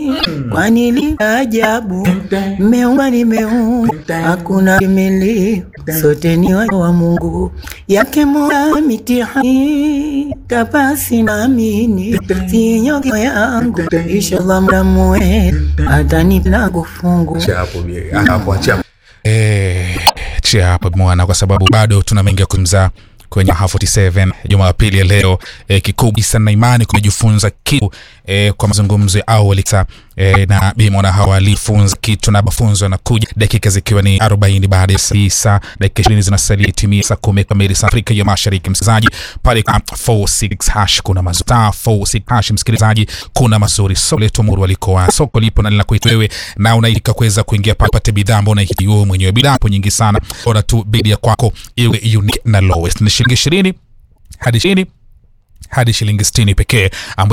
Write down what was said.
kwani li ajabu mmeumba nimeumba hakuna kimili sote ni wa wa Mungu yake mola mitihani kapasi naamini sinyogo yangu inshallah mdamu wetu atanipa kufungu Acha hapo bie. hapo acha Eh, chia hapo mwana, kwa sababu bado tuna mengi ya kumza kwenye Raha 47 Jumapili ya leo eh, kikubwa sana na imani kumejifunza kitu eh, kwa mazungumzo ya awali sa eh, na bimona hawa alifunza kitu na mafunzo yanakuja dakika zikiwa ni 40 baada ya saa tisa dakika 20 zinasalia timia saa 10 kamili saa Afrika ya Mashariki. Msikilizaji pale kwa 46 hash kuna mazuri Star 46 hash, msikilizaji kuna mazuri soko letu muru walikoa soko lipo na linakuita wewe na unaitika kuweza kuingia pale upate bidhaa ambayo unahitaji wewe mwenyewe. Bidhaa hapo nyingi sana, bora tu bidii ya kwako iwe unique na lowest ni shilingi 20 hadi 20 hadi shilingi 60 pekee ambayo